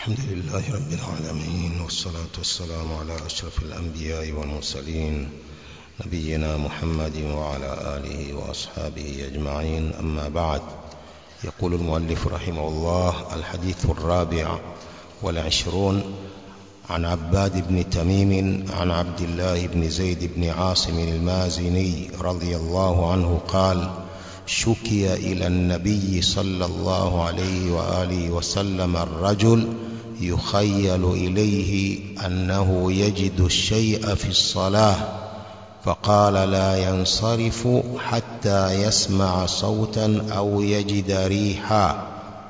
الحمد لله رب العالمين والصلاة والسلام على أشرف الأنبياء والمرسلين نبينا محمد وعلى آله وأصحابه أجمعين أما بعد يقول المؤلف رحمه الله الحديث الرابع والعشرون عن عباد بن تميم عن عبد الله بن زيد بن عاصم المازني رضي الله عنه قال شكي إلى النبي صلى الله عليه وآله وسلم الرجل يخيل إليه أنه يجد الشيء في الصلاة فقال لا ينصرف حتى يسمع صوتا أو يجد ريحا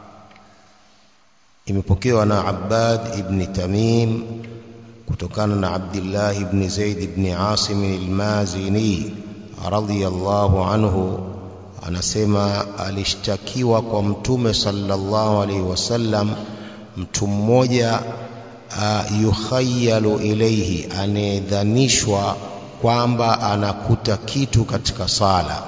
imepokewa na Abbad ibn Tamim kutokana na Abdullah ibn Zaid ibn Asim al-Mazini radhiyallahu anhu anasema alishtakiwa kwa mtume sallallahu alaihi wasallam mtu mmoja uh, yukhayalu ilaihi anayedhanishwa kwamba anakuta kitu katika sala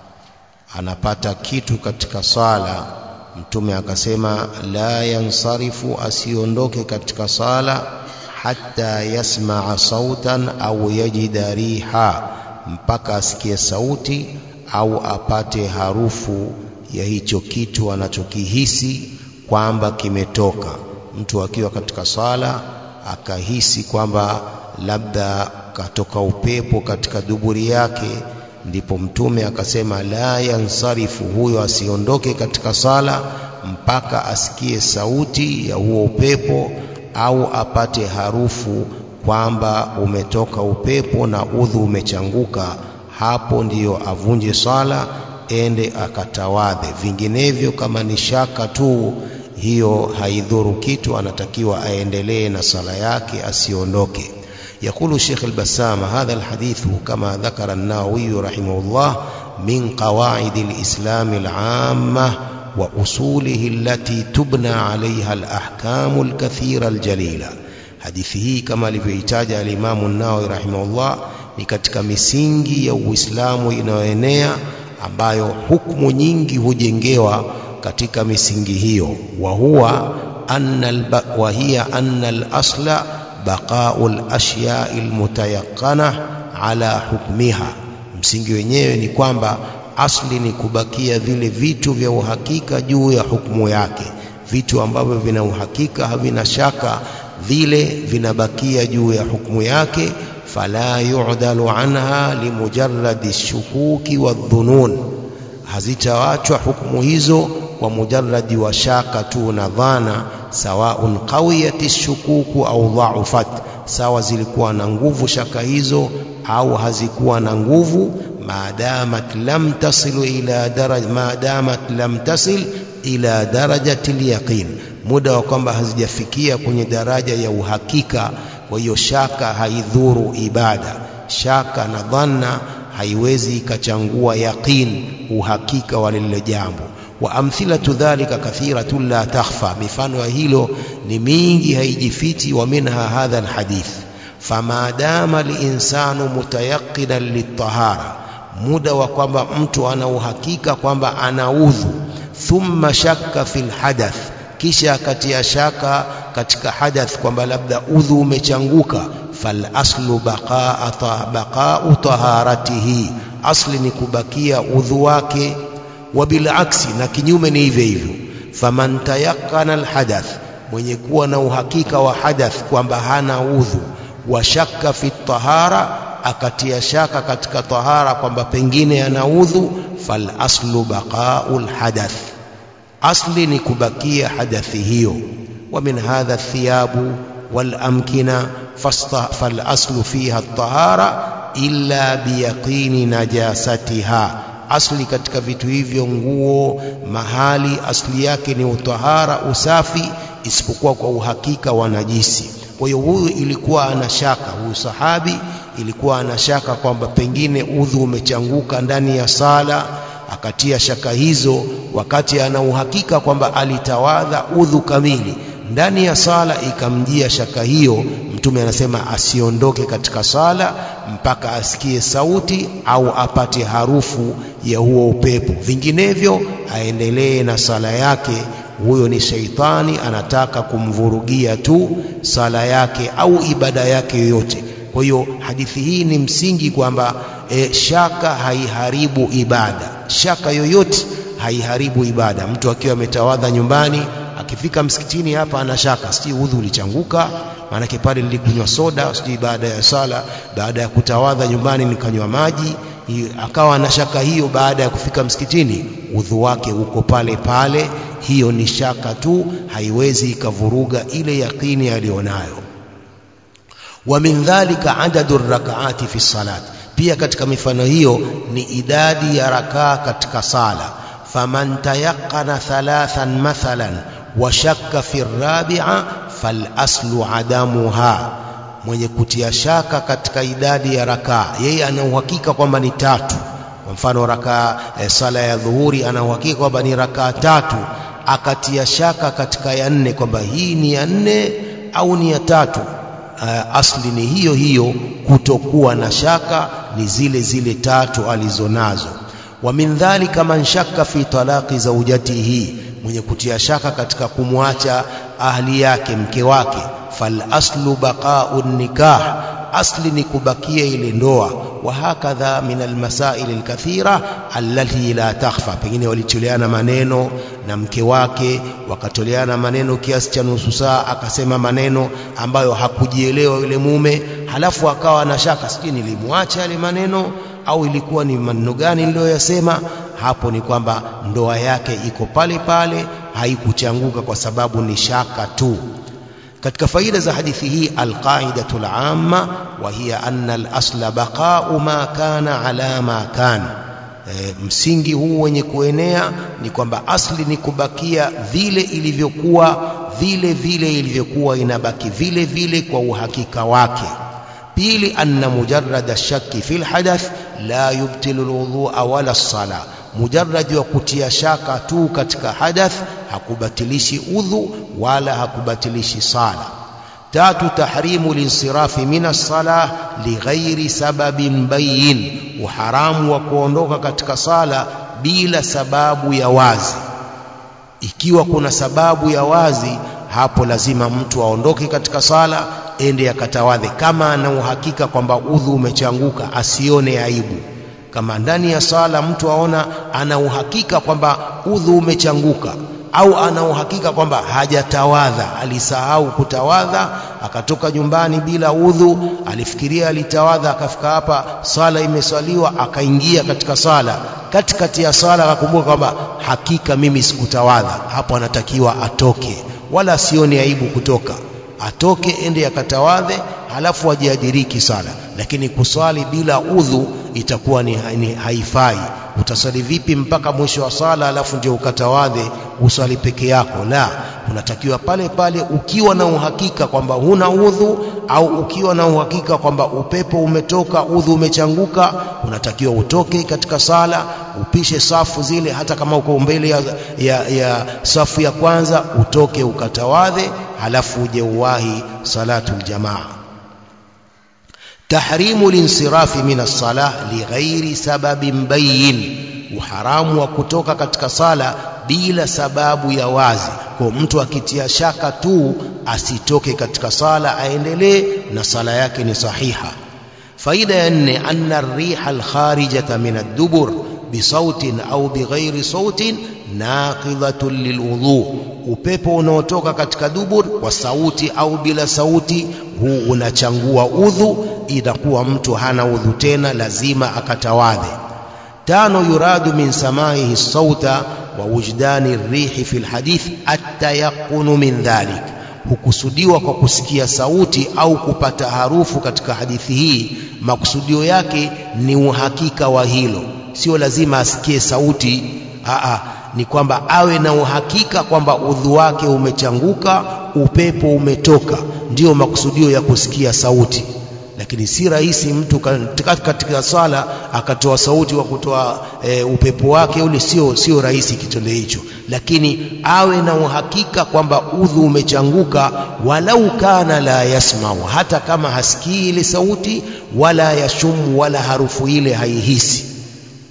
anapata kitu katika sala mtume akasema la yansarifu asiondoke katika sala hatta yasmaa sautan au yajida riha mpaka asikie sauti au apate harufu ya hicho kitu anachokihisi kwamba kimetoka mtu akiwa katika sala akahisi kwamba labda katoka upepo katika duburi yake ndipo mtume akasema la yansarifu huyo asiondoke katika sala mpaka asikie sauti ya huo upepo au apate harufu kwamba umetoka upepo na udhu umechanguka hapo ndiyo avunje sala ende akatawadhe vinginevyo kama ni shaka tu hiyo haidhuru kitu anatakiwa aendelee na sala yake asiondoke يقول شيخ البسام هذا الحديث كما ذكر النووي رحمه الله من قواعد الإسلام العامة وأصوله التي تبنى عليها الأحكام الكثيرة الجليلة حديثه كما لفيتاج الإمام النووي رحمه الله ni katika misingi ya Uislamu inayoenea ambayo hukumu nyingi hujengewa katika misingi hiyo wa huwa anna wa hiya anna al-asla baqaul ashya'il mutayaqqana ala hukmiha msingi wenyewe ni kwamba asli ni kubakia vile vitu vya uhakika juu ya hukumu yake vitu ambavyo vina uhakika havina shaka vile vinabakia juu ya hukumu yake fala yu'dalu anha limujarradi shukuki wadhunun hazitawachwa hukumu hizo kwa mujarradi wa shaka tu na dhana sawaun qawiyati shukuku au dha'ufat sawa zilikuwa na nguvu shaka hizo au hazikuwa na nguvu maadamat lam tasilu ila daraj maadamat lam tasil ila darajati yaqin muda wa kwamba hazijafikia kwenye daraja ya uhakika kwa hiyo shaka haidhuru ibada shaka na dhanna haiwezi ikachangua yaqin uhakika wa lile jambo wa amthilatu dhalika kathiratun la takhfa mifano ya hilo ni mingi haijifiti wa minha hadha alhadith fama dama linsanu mutayaqinan litahara muda wa kwamba mtu ana uhakika kwamba ana udhu thumma shakka fil hadath kisha akatia shaka katika hadath kwamba labda udhu umechanguka fal aslu baqaa baqa'u taharatihi asli ni kubakia udhu wake wa bilaksi na kinyume ni hivyo hivyo faman tayaqqana alhadath mwenye kuwa na uhakika wa hadath kwamba hana udhu wa shakka fi tahara akatia shaka katika tahara kwamba pengine ana udhu fal aslu baqa'ul hadath asli ni kubakia hadathi hiyo wa min hadha thiyabu wal amkina fal aslu fiha at-tahara illa biyaqini najasatiha asli katika vitu hivyo nguo mahali asli yake ni utahara usafi isipokuwa kwa uhakika wa najisi kwa hiyo huyu ilikuwa ana shaka huyu sahabi ilikuwa ana shaka kwamba pengine udhu umechanguka ndani ya sala akatia shaka hizo wakati ana uhakika kwamba alitawadha udhu kamili ndani ya sala ikamjia shaka hiyo mtume anasema asiondoke katika sala mpaka asikie sauti au apate harufu ya huo upepo vinginevyo aendelee na sala yake huyo ni sheitani anataka kumvurugia tu sala yake au ibada yake yoyote kwa hiyo hadithi hii ni msingi kwamba e, shaka haiharibu ibada shaka yoyote haiharibu ibada mtu akiwa ametawadha nyumbani akifika msikitini hapa ana shaka sijui udhu ulichanguka maanake pale nilikunywa soda sijui baada ya sala baada ya kutawadha nyumbani nikanywa maji akawa ana shaka hiyo baada ya kufika msikitini udhu wake uko pale pale hiyo ni shaka tu haiwezi ikavuruga ile yaqini aliyonayo wa min dhalika adadu rakaati fi salat pia katika mifano hiyo ni idadi ya rakaa katika sala faman tayaqana thalathan mathalan wa shakka fi rabi'a fal aslu adamuha mwenye kutia shaka katika idadi ya rakaa yeye ana uhakika kwamba ni tatu kwa mfano rakaa e, sala ya dhuhuri ana uhakika kwamba ni rakaa tatu akatia shaka katika ya nne kwamba hii ni ya nne au ni ya tatu uh, asli ni hiyo hiyo kutokuwa na shaka ni zile zile tatu alizonazo wa min dhalika man shakka fi talaqi zawjatihi mwenye kutia shaka katika kumwacha ahli yake mke wake fal aslu baqa'u nikah asli ni kubakia ile ndoa wa hakadha min almasail alkathira allati la takhfa pengine walitoleana maneno na mke wake wakatoleana maneno kiasi cha nusu saa akasema maneno ambayo hakujielewa yule mume halafu akawa na shaka sijui nilimwacha yale maneno au ilikuwa ni maneno gani niliyoyasema hapo ni kwamba ndoa yake iko pale pale haikuchanguka kwa sababu ni shaka tu katika faida za hadithi hii alqaidatu amma wa hiya anna al-asla baqa'u ma kana ala ma kana e, msingi huu wenye kuenea ni kwamba asli ni kubakia vile ilivyokuwa vile vile ilivyokuwa inabaki vile vile kwa uhakika wake pili anna mujarrada shakki fil hadath la yubtilu alwudhu'a wala as-sala mujarradi wa kutia shaka tu katika hadath hakubatilishi udhu wala hakubatilishi sala tatu tahrimu linsirafi min as-salah lighairi sababin bayin uharamu wa kuondoka katika sala bila sababu ya wazi ikiwa kuna sababu ya wazi hapo lazima mtu aondoke katika sala ende akatawadhe kama ana uhakika kwamba udhu umechanguka asione aibu kama ndani ya sala mtu aona ana uhakika kwamba udhu umechanguka au ana uhakika kwamba hajatawadha alisahau kutawadha akatoka nyumbani bila udhu alifikiria alitawadha akafika hapa sala imeswaliwa akaingia katika sala katikati ya sala akakumbuka kwamba hakika mimi sikutawadha hapo anatakiwa atoke wala asione aibu kutoka atoke ende akatawadhe halafu ajiadiriki sala lakini kuswali bila udhu itakuwa ni, ni haifai utaswali vipi mpaka mwisho wa sala halafu ndio ukatawadhe uswali peke yako la unatakiwa pale pale ukiwa na uhakika kwamba huna udhu au ukiwa na uhakika kwamba upepo umetoka udhu umechanguka unatakiwa utoke katika sala upishe safu zile hata kama uko mbele ya, ya, ya safu ya kwanza utoke ukatawadhe halafu uje uwahi salatul jamaa tahrimu linsirafi min as-salah lighairi sababin bayin uharamu wa kutoka katika sala bila sababu ya wazi kwa mtu akitia shaka tu asitoke katika sala aendelee na sala yake ni sahiha faida ya nne anna ar-riha al-kharijata min ad-dubur bisautin au bighairi sautin naqidatun lilwudhu upepo unaotoka katika dubur kwa sauti au bila sauti huu unachangua udhu inakuwa mtu hana udhu tena lazima akatawadhe tano yuradu min samaihi sauta wa wujdani rihi fi lhadith attayaqunu min dhalik hukusudiwa kwa kusikia sauti au kupata harufu katika hadithi hii makusudio yake ni uhakika wa hilo sio lazima asikie sauti aa ni kwamba awe na uhakika kwamba udhu wake umechanguka upepo umetoka ndiyo makusudio ya kusikia sauti lakini si rahisi mtu katika sala akatoa sauti wa kutoa e, upepo wake ule sio sio rahisi kitendo hicho lakini awe na uhakika kwamba udhu umechanguka walau kana la yasmau hata kama hasikii ile sauti wala yashumu wala harufu ile haihisi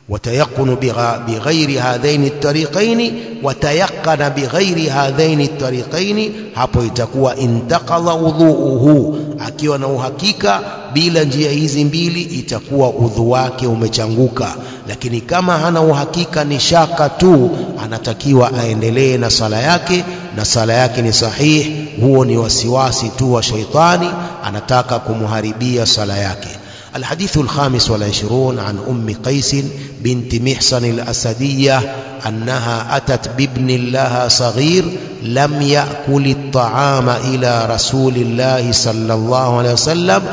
وتيقن بغير هذين الطريقين وتيقن بغير هذين الطريقين hapo itakuwa intaqadha udhuuhu akiwa na uhakika bila njia hizi mbili itakuwa udhu wake umechanguka lakini kama hana uhakika ni shaka tu anatakiwa aendelee na sala yake na sala yake ni sahihi huo ni wasiwasi tu wa shaitani anataka kumharibia sala yake الحديث الخامس والعشرون عن أم قيس بنت محصن الأسدية أنها أتت بابن لها صغير لم يأكل الطعام إلى رسول الله صلى الله عليه وسلم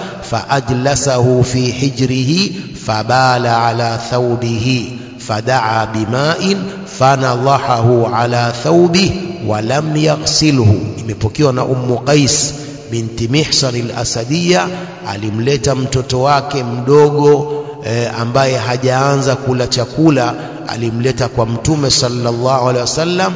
فأجلسه في حجره فبال على ثوبه فدعا بماء فنضحه على ثوبه ولم يغسله imepokewa na Ummu Qais binti Mihsan al-Asadiya alimleta mtoto wake mdogo e, ambaye hajaanza kula chakula alimleta kwa mtume sallallahu alaihi wasallam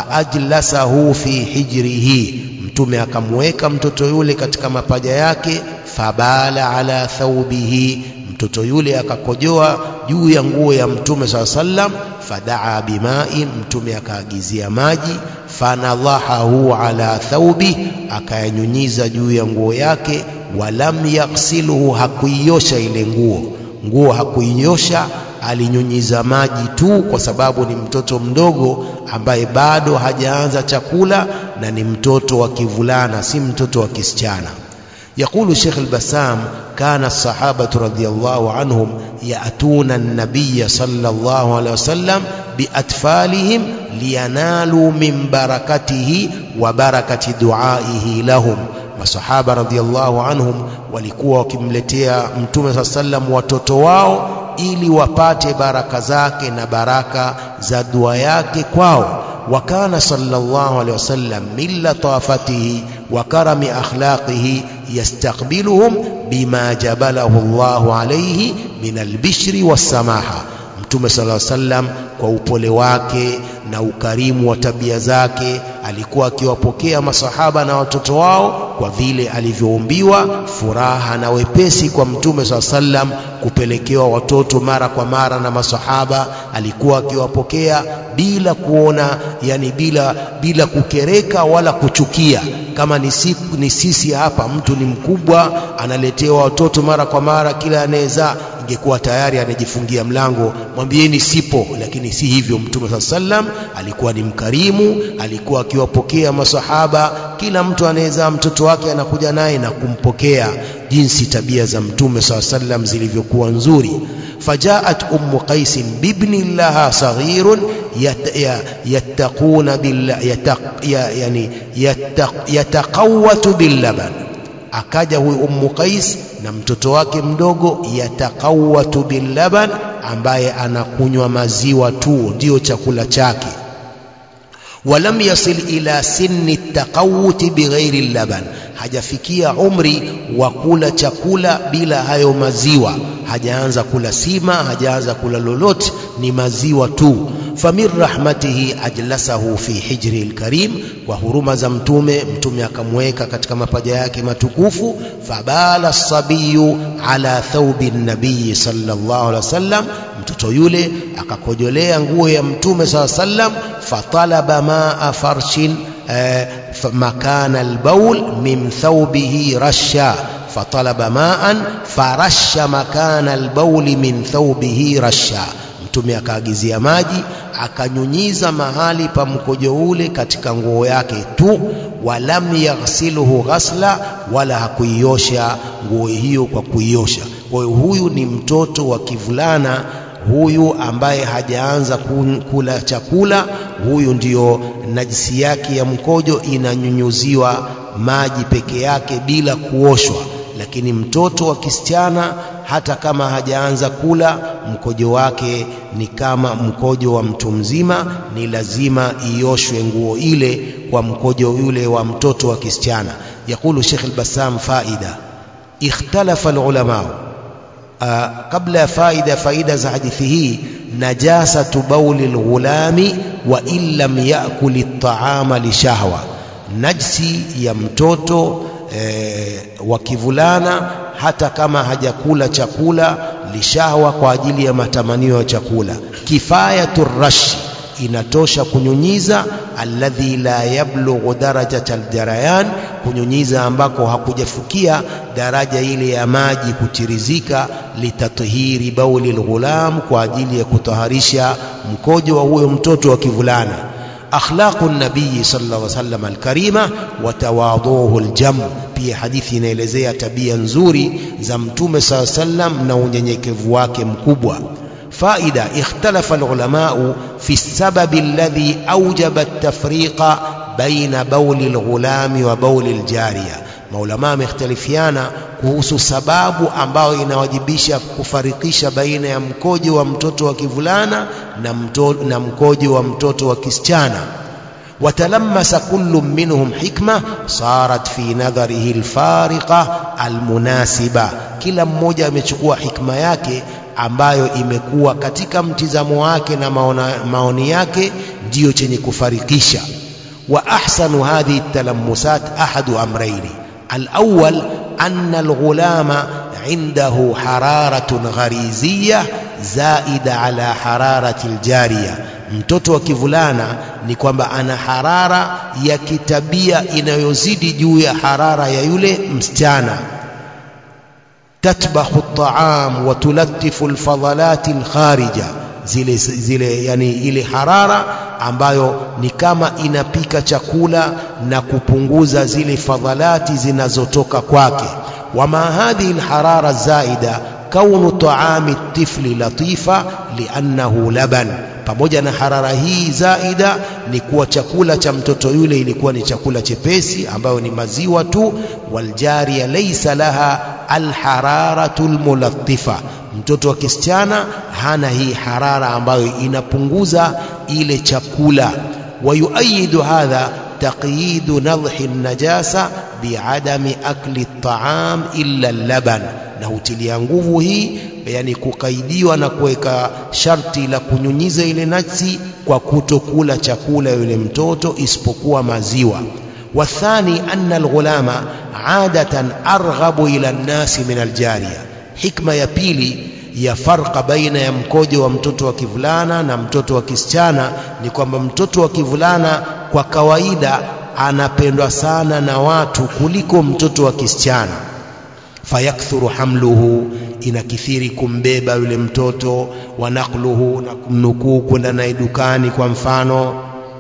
faajlasahu fi hijrihi mtume akamweka mtoto yule katika mapaja yake fabala ala thawbihi mtoto yule akakojoa juu ya nguo ya mtume saa sallam fadaa bimai mtume akaagizia maji fanadhahahu ala thaubi akayanyunyiza juu ya nguo yake walam yaghsiluhu hakuiosha ile nguo nguo hakuiosha alinyunyiza maji tu kwa sababu ni mtoto mdogo ambaye bado hajaanza chakula na ni mtoto wa kivulana si mtoto wa kisichana يقول الشيخ البسام كان الصحابة رضي الله عنهم يأتون النبي صلى الله عليه وسلم بأطفالهم لينالوا من بركته وبركة دعائه لهم masahaba radhiallahu anhum walikuwa wakimletea mtume saa sallam watoto wao ili wapate baraka zake na baraka za dua yake kwao وكان صلى الله عليه وسلم من لطافته وكرم أخلاقه يستقبلهم بما جبله الله عليه من البشر والسماحة mtume sala sallam kwa upole wake na ukarimu wa tabia zake alikuwa akiwapokea masahaba na watoto wao kwa vile alivyoumbiwa furaha na wepesi kwa mtume sala sallam kupelekewa watoto mara kwa mara na masahaba alikuwa akiwapokea bila kuona yani bila bila kukereka wala kuchukia kama ni, si, ni sisi hapa mtu ni mkubwa analetewa watoto mara kwa mara kila anayezaa ingekuwa tayari anajifungia mlango mwambieni sipo lakini si hivyo mtume saa sallam alikuwa ni mkarimu alikuwa akiwapokea masahaba kila mtu anayezaa mtoto wake anakuja naye na kumpokea jinsi tabia za mtume saa sallam zilivyokuwa nzuri fajaat ummu qais bibni laha saghirun yattaquna yani yataqawatu billaban akaja huyu ummu qais na mtoto wake mdogo yatakawatu billaban ambaye anakunywa maziwa tu ndio chakula chake walam yasil ila sinni takawuti bighairi laban hajafikia umri wa kula chakula bila hayo maziwa hajaanza kula sima hajaanza kula lolote ni maziwa tu famin rahmatihi ajlasahu fi hijri lkarim kwa huruma za mtume mtume akamweka katika mapaja yake matukufu fabala sabiyu ala thaubi nabiyi sallallahu alaihi wasallam mtoto yule akakojolea nguo ya mtume saa sallam fatalaba maa farshin مكان البول من ثوبه رشا فطلب ماء فرش مكان البول من ثوبه رشا mtume akaagizia maji akanyunyiza mahali pa mkojo ule katika nguo yake tu walam yaghsiluhu ghasla wala hakuiosha nguo hiyo kwa kuiosha kwa hiyo huyu ni mtoto wa kivulana huyu ambaye hajaanza kula chakula huyu ndiyo najisi yake ya mkojo inanyunyuziwa maji peke yake bila kuoshwa lakini mtoto wa kisichana hata kama hajaanza kula mkojo wake ni kama mkojo wa mtu mzima ni lazima ioshwe nguo ile kwa mkojo yule wa mtoto wa kisichana yakulu Sheikh al-Bassam faida ikhtalafa al-ulama kabla ya faida faida za hadithi hii najasatu bauli lghulami wa in lam yakuli ltaama lishahwa najsi ya mtoto e, wa kivulana hata kama hajakula chakula lishahwa kwa ajili ya matamanio ya chakula kifayatu rashi inatosha kunyunyiza alladhi la yablughu darajata aljarayan kunyunyiza ambako hakujafikia daraja ile ya maji kutirizika litathiri bauli lghulam kwa ajili ya kutaharisha mkojo wa huyo mtoto wa kivulana akhlaqu nabii sallallahu alaihi wasallam alkarima wa tawadhuhu aljam pia hadithi inaelezea tabia nzuri za mtume sallallahu alaihi wasallam na unyenyekevu wake mkubwa فائدة اختلف العلماء في السبب الذي أوجب التفريق بين بول الغلام وبول الجارية maulamaa wamekhtalifiana kuhusu sababu ambayo inawajibisha kufarikisha baina ya mkojo wa mtoto wa kivulana na, mto, na mkojo wa mtoto wa kisichana watalamasa kullu minhum hikma sarat fi nadharihi alfariqa almunasiba kila mmoja amechukua hikma yake ambayo imekuwa katika mtizamo wake na maona, maoni yake ndiyo chenye kufarikisha wa ahsanu hadhihi talamusat ahadu amraini alawwal anna alghulama عنده حرارة غريزية زائدة على حرارة الجارية mtoto wa kivulana ni kwamba ana harara ya kitabia inayozidi juu ya harara ya yule msichana tatbahu at-ta'am wa tulattifu al-fadalat al-kharija zile zile yani ile harara ambayo ni kama inapika chakula na kupunguza zile fadhalati zinazotoka kwake wama hadhihi alharara zaida kaunu taami tifli latifa liannahu laban pamoja na harara hii zaida ni kuwa chakula cha mtoto yule ilikuwa ni chakula chepesi ambayo ni maziwa tu waljaria laysa laha alhararatu almulattifa mtoto wa kisichana hana hii harara ambayo inapunguza ile chakula wayuayidu hadha تقييد نضح النجاسة بعدم أكل الطعام إلا اللبن na hutilia nguvu hii yani kukaidiwa na kuweka sharti la kunyunyiza ile najsi kwa kutokula chakula yule mtoto isipokuwa maziwa wathani anna alghulama adatan arghabu ila nnasi min aljariya hikma ya pili ya farqa baina ya mkojo wa mtoto wa kivulana na mtoto wa kisichana ni kwamba mtoto wa kivulana kwa kawaida anapendwa sana na watu kuliko mtoto wa kisichana fayakthuru hamluhu inakithiri kumbeba yule mtoto wa naqluhu na kumnukuu kwenda naye dukani kwa mfano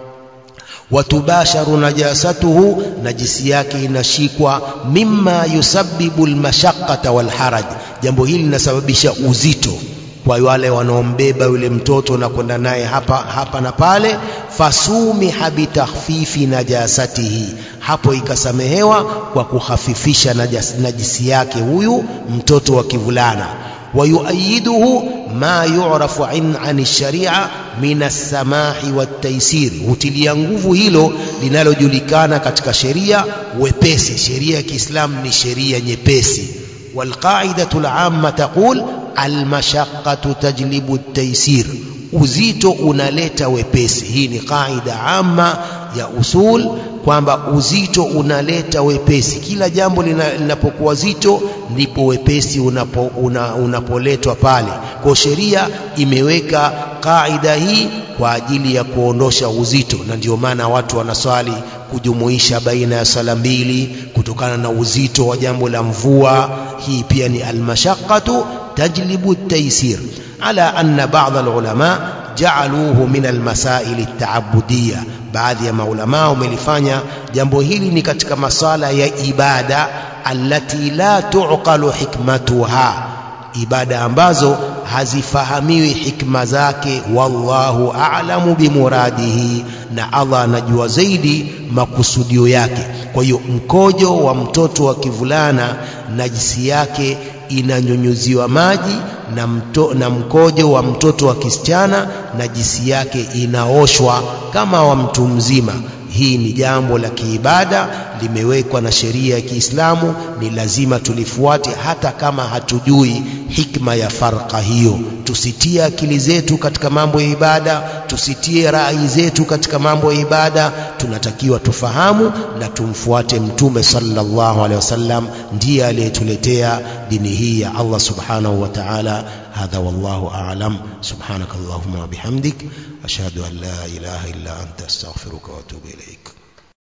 watubasharu najasatuhu najisi yake inashikwa mimma yusabbibu almashaqqata walharaj jambo hili linasababisha uzito kwa wale wanaombeba yule mtoto na kwenda naye hapa, hapa na pale fasumiha bitakhfifi najasatihi hapo ikasamehewa kwa kuhafifisha najas, najisi yake huyu mtoto wa kivulana wayuayiduhu ma yurafu an sharia min alsamahi waltaisiri hutilia nguvu hilo linalojulikana katika sheria wepesi sheria ya kiislamu ni sheria nyepesi walqaidatu lamma taqul almashaqqatu tajlibu at-taysir uzito unaleta wepesi hii ni kaida amma ya usul kwamba uzito unaleta wepesi kila jambo linapokuwa zito ndipo wepesi unapo, una, unapoletwa pale kwa sheria imeweka kaida hii kwa ajili ya kuondosha uzito na ndio maana watu wanaswali kujumuisha baina ya sala mbili kutokana na uzito wa jambo la mvua hii pia ni almashaqqatu tajlibu at-taysir ala anna ba'd al-ulama ja'aluhu min al-masail at-ta'abbudiyya baadhi ya maulama wamelifanya jambo hili ni katika masala ya ibada allati la tuqalu hikmatuha ibada ambazo hazifahamiwi hikma zake wallahu a'lamu bimuradihi na Allah anajua zaidi makusudio yake kwa hiyo mkojo wa mtoto wa kivulana najisi yake inanyunyuziwa maji na, mto, na mkojo wa mtoto wa kisichana najisi yake inaoshwa kama wa mtu mzima hii ni jambo la kiibada limewekwa na sheria ya Kiislamu ni lazima tulifuate hata kama hatujui hikma ya farqa hiyo tusitie akili zetu katika mambo ya ibada tusitie rai zetu katika mambo ya ibada tunatakiwa tufahamu na tumfuate mtume sallallahu alaihi wasallam ndiye aliyetuletea dini hii ya Allah subhanahu wa ta'ala hadha wallahu a'lam subhanakallahumma wa bihamdik ashhadu an la ilaha illa anta astaghfiruka wa atubu ilaik